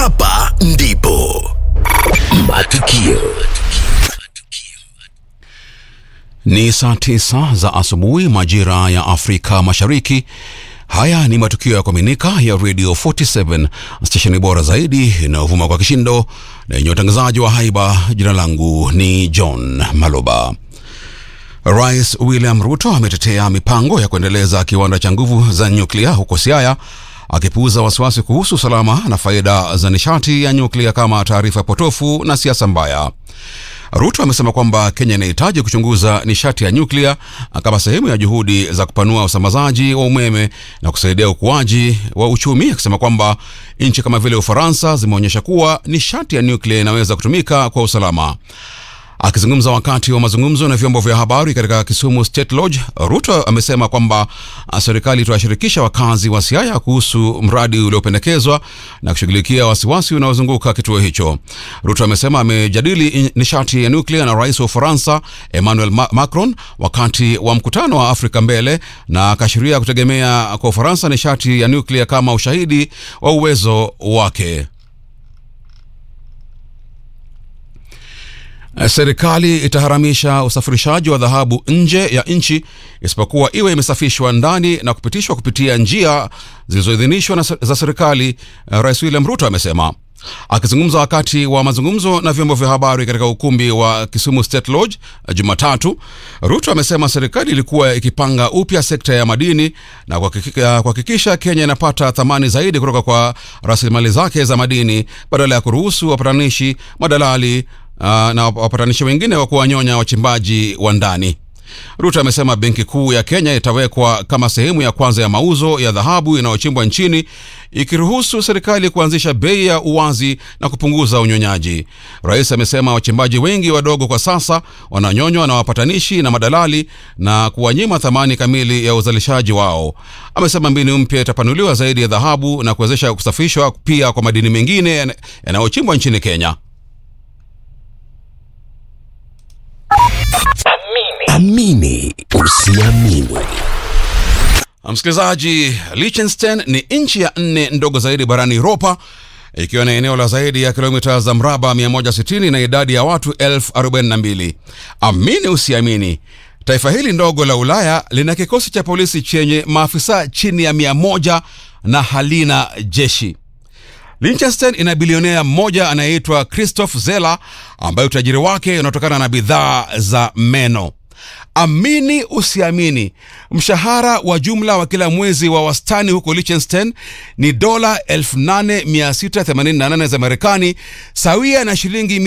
Hapa ndipo matukio Ni saa tisa za asubuhi majira ya Afrika Mashariki. Haya ni matukio ya kuaminika ya Radio 47 stesheni bora zaidi inayovuma kwa kishindo na yenye utangazaji wa haiba. Jina langu ni John Maloba. Rais William Ruto ametetea mipango ya kuendeleza kiwanda cha nguvu za nyuklia huko Siaya akipuuza wasiwasi kuhusu usalama na faida za nishati ya nyuklia kama taarifa potofu na siasa mbaya. Ruto amesema kwamba Kenya inahitaji kuchunguza nishati ya nyuklia kama sehemu ya juhudi za kupanua usambazaji wa umeme na kusaidia ukuaji wa uchumi, akisema kwamba nchi kama vile Ufaransa zimeonyesha kuwa nishati ya nyuklia inaweza kutumika kwa usalama. Akizungumza wakati wa mazungumzo na vyombo vya habari katika Kisumu State Lodge, Ruto amesema kwamba serikali itawashirikisha wakazi wa Siaya kuhusu mradi uliopendekezwa na kushughulikia wasiwasi unaozunguka kituo hicho. Ruto amesema amejadili nishati ya nuklia na rais wa Ufaransa Emmanuel Macron wakati wa mkutano wa Afrika Mbele, na akaashiria kutegemea kwa Ufaransa nishati ya nuklia kama ushahidi wa uwezo wake. Serikali itaharamisha usafirishaji wa dhahabu nje ya nchi isipokuwa iwe imesafishwa ndani na kupitishwa kupitia njia zilizoidhinishwa za serikali, Rais William Ruto amesema. Akizungumza wakati wa mazungumzo na vyombo vya habari katika ukumbi wa Kisumu State Lodge Jumatatu, Ruto amesema serikali ilikuwa ikipanga upya sekta ya madini na kuhakikisha Kenya inapata thamani zaidi kutoka kwa rasilimali zake za madini badala ya kuruhusu wapatanishi, madalali Uh, na wapatanishi wengine wa kuwanyonya wachimbaji wa ndani. Ruto amesema benki kuu ya Kenya itawekwa kama sehemu ya kwanza ya mauzo ya dhahabu inayochimbwa nchini, ikiruhusu serikali kuanzisha bei ya uwazi na kupunguza unyonyaji. Rais amesema wachimbaji wengi wadogo kwa sasa wananyonywa na wapatanishi na madalali na kuwanyima thamani kamili ya uzalishaji wao. Amesema mbinu mpya itapanuliwa zaidi ya dhahabu na kuwezesha kusafishwa pia kwa madini mengine yanayochimbwa nchini Kenya. amini usiamini. Msikilizaji, Liechtenstein ni nchi ya nne ndogo zaidi barani Europa ikiwa na eneo la zaidi ya kilomita za mraba 160 na idadi ya watu elfu 42. Amini usiamini, taifa hili ndogo la Ulaya lina kikosi cha polisi chenye maafisa chini ya 100 na halina jeshi. Liechtenstein ina bilionea mmoja anayeitwa Christoph Zella ambaye utajiri wake unatokana na bidhaa za meno. Amini usiamini, mshahara wa jumla wa kila mwezi wa wastani huko Liechtenstein ni dola 8688 za Marekani, sawia na shilingi